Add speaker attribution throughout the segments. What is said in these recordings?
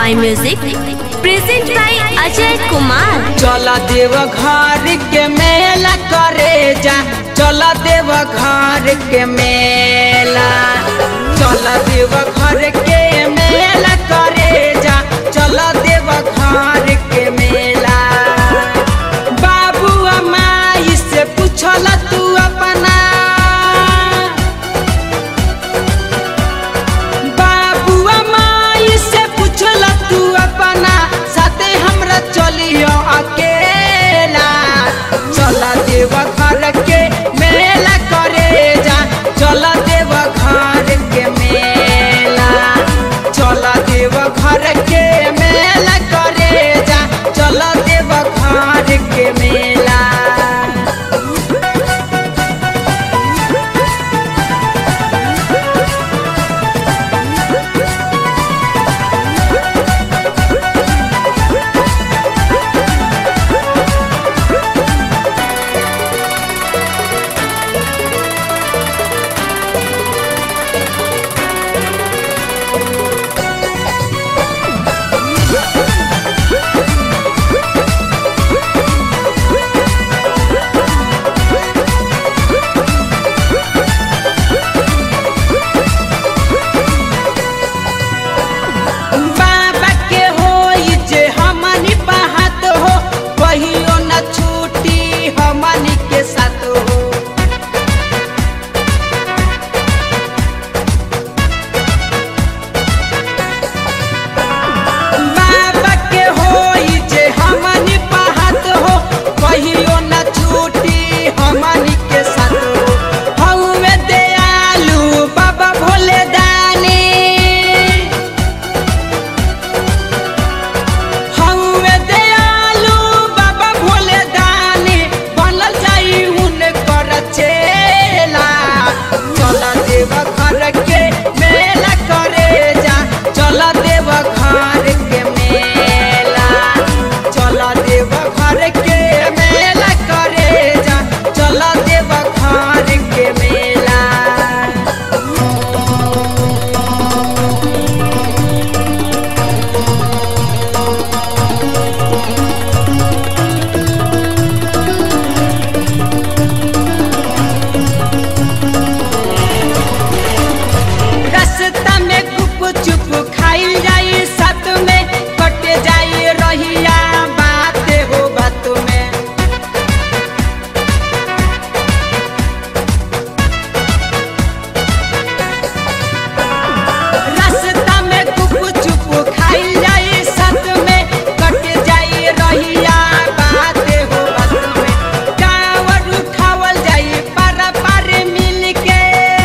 Speaker 1: My Music, present by Ajay Kumar.
Speaker 2: चल देव घर के मेला करे जा चल देव घर के मेला चल देव घर के मेला करे जा चल देव घर के मेला बाबू माई से पूछल तू अपना बाबुआ माई से पूछल तू अपना साथे हमरा चलियो अकेला चल देव घर के मेला करे जा चल देव घर के मेला चल देव घर के मेला करे जा चल देव घर के मेला बाबा के होई जे हमनी पाहत हो कहियो न छूटी हमनी के साथ हो बाबा के होई जे हमनी पाहत हो कहियो न छूटी हमनी के साथ हो हउवे दयालु बाबा भोले दानी हउवे दयालु बाबा भोले दानी बनल जाई हुनकर चेला चल देव घर के मेला करे जा चल देव घर के मेला चल देव घर के मेला करे जा चल देव घर के मेला रास्ता में गुप चुप खाइल जाई साथ में कट जाई रहिया बात हो बात में रास्ता में गुप चुप खाइल जाई साथ में कट जाई रहिया बात हो बात में कांवर उठावल जाई पार पार मिल के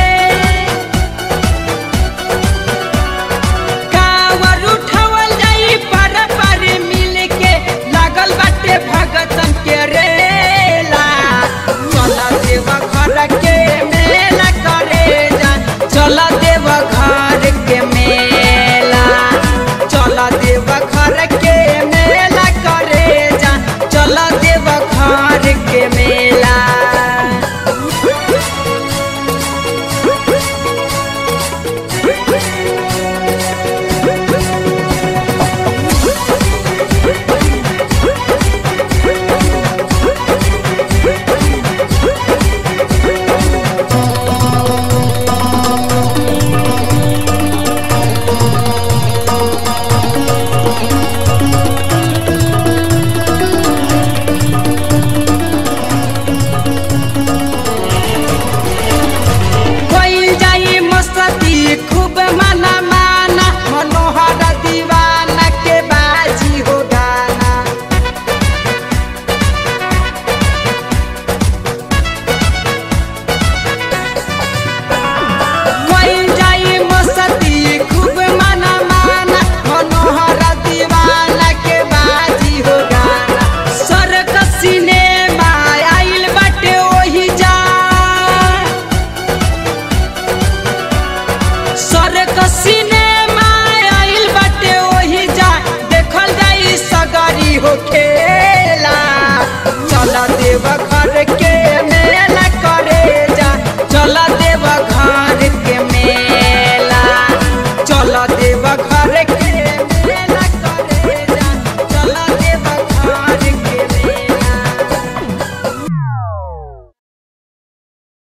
Speaker 2: कांवर उठावल जाई पर पर मिल के लागल बाटे भगतन के रेला चल देव घर के मेला करे जा चल देव घर के मेला चल देव घर के मेला करे जा चल देव घर के मेला कोई जाई मस्ती खूब माना माना मनोहर दीवाना के बाजी हो गाना कोई जाई मस्ती खूब माना माना मनोहर दीवाना के बाजी हो गाना स्वर्ग सिनेमा आइल बाटे ओही जा स्वर्ग सिनेमा आइल बाटे ओही जा देखल जाई सगरी होखे